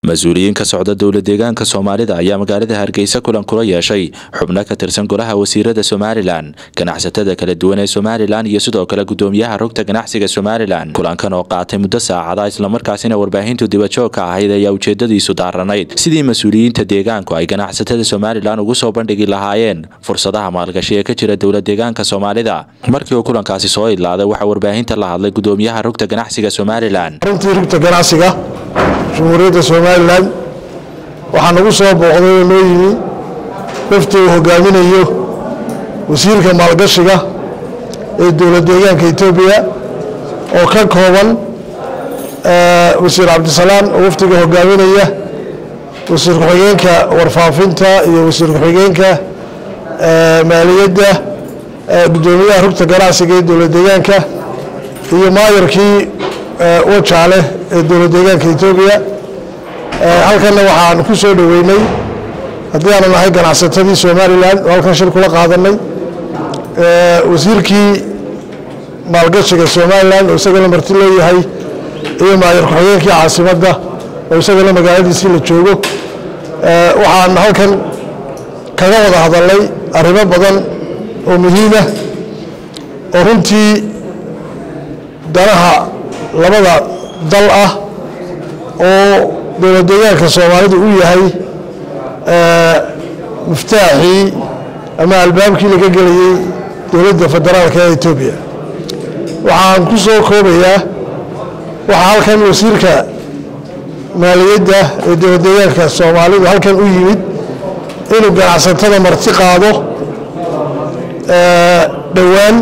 mas-uuliyiin ka socda dowla deegaanka soomaalida ayaa magaalada hargeysa kulan kula yeeshay xubno ka tirsan golaha wasiirada somalilan ganacsatada kala duwan ee somalilan iyo sidoo kale gudoomiyaha rugta ganacsiga somalilan kulankan oo qaatay muddo saacada islamarkaasina warbaahintu dibajoogka ahayd ayaa ujeedadiisu daaranayd sidii mas-uuliyiinta deegaanku ay ganacsatada somalilan ugu soo bandhigi lahaayeen fursadaha maalgashi ee ka jira dowla deegaanka soomaalida markii uu kulankaasi soo idlaaday waxaa warbaahinta la hadlay gudoomiyaha rugta ganacsiga somalilan runtii rugta ganacsiga jumhuuriyadda somalilan waxaa nagu soo booqday oo noo yimi wafti uu hogaaminayo wasiirka maalgashiga ee dowla deegaanka etoobiya oo ka kooban wasiir cabdisalaan oo wafdiga hogaaminaya wasiir ku-xigeenka warfaafinta iyo wasiir ku-xigeenka maaliyadda gudoomiyaha rugta ganacsiga ee dowla deegaanka iyo maayarkii wajaale ee dowla deegaanka etoobiya halkanna waxaan ku soo dhoweynay haddii aanu nahay ganacsatadii somalilan oo halkan shir kula qaadanay wasiirkii maalgashiga somalilan oo isagana marti leeyahay iyo maayar ku-xigeenkii caasimadda oo isagana magaaladiisii la joogo waxaan halkan kaga wada hadalnay arrimo badan oo muhiima oo runtii danaha labada dal ah oo dowla deegaanka soomaalidu u yahay miftaaxii ama albaabkii laga gelayey dowladda federaalka ee etoobiya waxaan ku soo koobayaa waxaa halkan wasiirka maaliyadda ee dowla deegaanka soomaalidu halkan u yimid inuu ganacsatada marti qaado dhowaan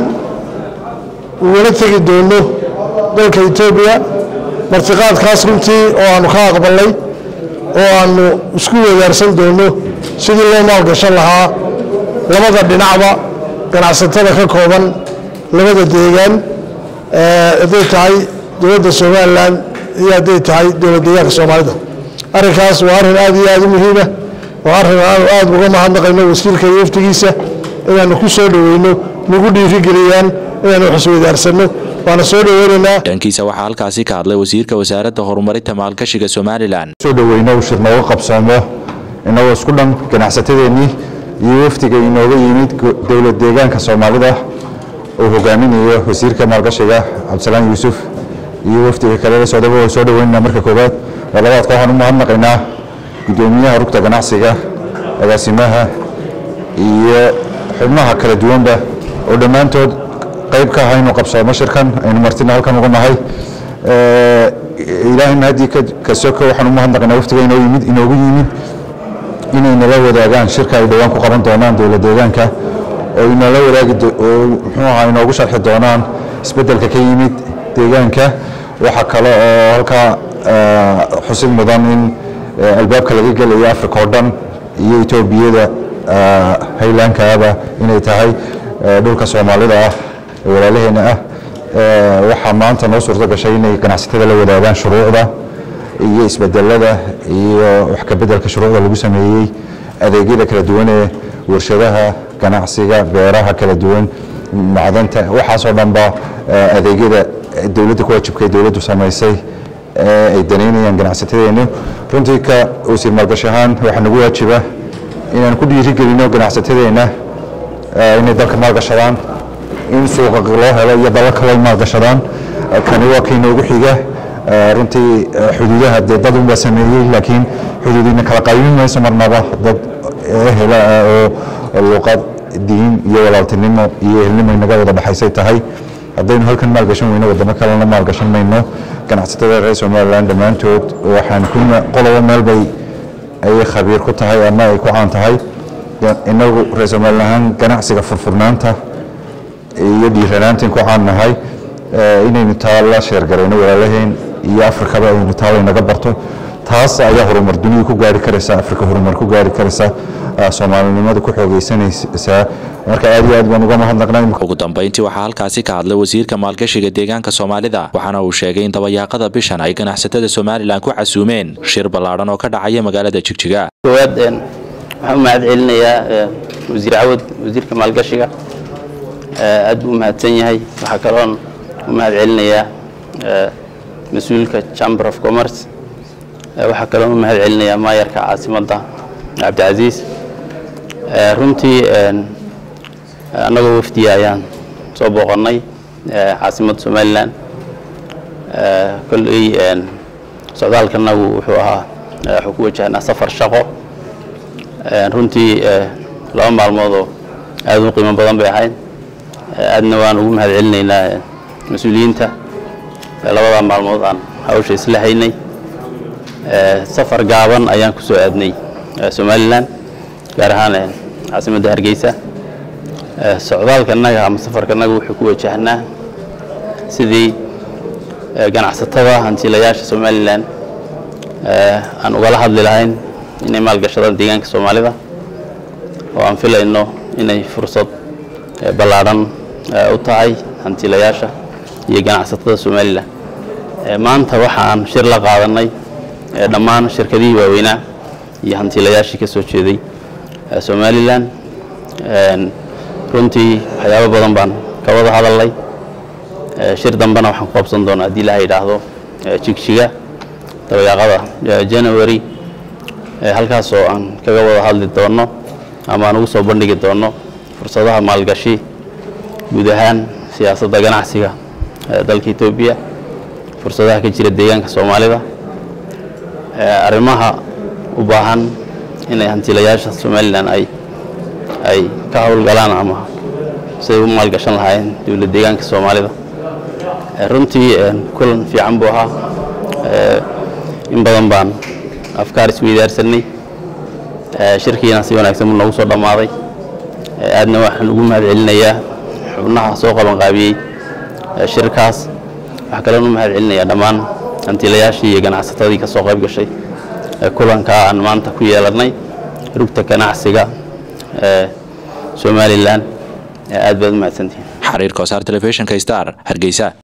ugala tegi doono dalka etoobiya martiqaadkaas runtii oo aanu ka aqbalnay oo aanu isku wadaarsan doono sidii loo maalgashan lahaa labada dhinacba ganacsatada ka kooban labada deegaan hadday tahay dowladda somalilan iyo hadday tahay dowla deegaanka soomaalida arrinkaas waa arrin aad iyo aad u muhiima waa arrin aanu aad uga mahadnaqayno wasiirka iyo waftigiisa inaanu ku soo dhoweyno nagu dhiirigeliyaan inaanu xiswadaarsanno waana soo dhoweynaynaa dhankiisa waxaa halkaasi ka hadlay wasiirka wasaaradda horumarinta maalgashiga somalilan soo dhoweyno shir nooga qabsoomo inagoo isku dhan ganacsatadeennii iyo wafdiga inooga yimid dowla deegaanka soomaalida uu hogaaminayo wasiirka maalgashiga cabdisalaan yuusuf iyo wafdiga kale la socdaba waa soo dhoweynana marka koowaad oo labaadka waxaan u mahadnaqaynaa gudoomiyaha rugta ganacsiga agaasimaha iyo xubnaha kala duwanba oo dhammaantood qayb ka aha inuu qabsoomo shirkan aynu martina halkan uga nahay ilaahayna haddii ka soko waxaan u mahadnaqaynaa waftiga inoo yimid inoogu yimid inay nala wadaagaan shirka ay dhowaan ku qaban doonaan dowla deegaanka oo inala wadaagi oo muxuu ahaa inoogu sharxi doonaan isbeddelka ka yimid deegaanka waxa kale oo halkaa xusid mudan in albaabka laga gelayo africa oo dhan iyo etoobiyada haylaankaaba inay tahay dhulka soomaalida ah walaalaheena ah waxaa maanta noo suurto gashay inay ganacsatada la wadaagaan shuruucda iyo isbedelada iyo wax ka bedelka shuruucda lagu sameeyey adeegyada kala duwan ee warshadaha ganacsiga beeraha kala duwan macdanta waxaasoo dhanba adeegyada dowladda ku waajibka dowladdu samaysay ay danaynayaan ganacsatadeenu runtii ka wasiir maalgashi ahaan waxaa nagu waajiba inaan ku dhiirigelino ganacsatadeenna inay dalka maalgashadaan in suuqa loo helo iyo dalalka loo maalgashadaan kani waa kii noogu xiga runtii xuduudaha dee dad unbaa sameeyey laakiin xuduudina kala qaybin mayso marnaba dad hela oo luuqad diin iyo walaaltinimo iyo ehelnimo inaga wada dhexaysay tahay haddaynu halkan maalgashan weyno wadamo kalena maalgashan mayno ganacsatada reer somalilan dhammaantood waxaan ku qolobo meel bay ayay khabiir ku tahay ama ay ku caan tahay inagu reer somalilan ahaan ganacsiga furfurnaanta iyo dhiiranaantan ku caan nahay inaynu taa la sheergarayno walaalaheen iyo afrikaba aynu taa laynaga barto taas ayaa horumar duniya ku gaari karaysa afrika horumar ku gaari karaysa soomaalinimada ku xoogeysanaysaa marka aad iyo aad baan uga mahadnaqnay ugu dambeyntii waxaa halkaasi ka hadlay wasiirka maalgashiga deegaanka soomaalida waxaana uu sheegay in dabayaaqada bishan ay ganacsatada somalilan ku casuumeen shir ballaadhan oo ka dhacaya magaalada jigjiga koowaad waxaan u mahad celinayaa wasiir cawad wasiirka maalgashiga aad buu u mahadsan yahay waxaa kaloon u mahad celinayaa mas-uulka chamber of commerce waxaa kaloo u mahad celinayaa maayarka caasimadda cabdicasiis runtii annagoo wafdiya ayaan soo booqannay caasimadda somalilan kolley socdaalkanagu wuxuu ahaa wuxuu ku wajahnaa safar shaqo runtii laba maalmoodoo aad u qiimo badan bay ahayd aadna waan ugu mahad celinaynaa mas-uuliyiinta labada maalmood aan hawsha isla haynay safar gaaban ayaan ku soo aadnay somalilan gaar ahaan caasimadda hargeysa socdaalkanaga ama safarkanaga wuxuu ku wajahnaa sidii ganacsatada hantiilayaasha somalilan aan ugala hadli lahayn inay maalgashadaan deegaanka soomaalida oo aan filayno inay fursad ballaadhan u tahay hantiilayaasha iyo ganacsatada somalilan maanta waxa aan shir la qaadanay dhammaan shirkadihii waaweynaa iyo hantiilayaashii ka soo jeeday somalilan runtii waxyaabo badan baan ka wada hadalnay shir dambena waxaan ku qabsan doonaa haddii ilaha yidhaahdo jigjiga dabayaaqada january halkaasoo aan kaga wada hadli doono ama aan ugu soo bandhigi doono fursadaha maalgashi guud ahaan siyaasadda ganacsiga dalka etoobiya fursadaha ka jira deegaanka soomaalida arrimaha u baahan inay hantiilayaasha somalilan ay ay ka howlgalaan ama siday u maalgashan lahaayeen dowlad deegaanka soomaalida runtii kulan fiican buu ahaa in badan baan afkaar isweydaarsanay shirkiina si wanaagsan buu noogu soo dhammaaday aadna waxaan ugu mahad celinayaa xubnaha soo qabanqaabiyey shirkaas waxaa kaloon u mahad celinayaa dhammaan hantiilayaashii iyo ganacsatadii ka soo qayb gashay kulankaa aan maanta ku yeelannay rugta ganacsiga somalilan aad baad u mahadsantihin xariir kosaar telefishinka star hargeysa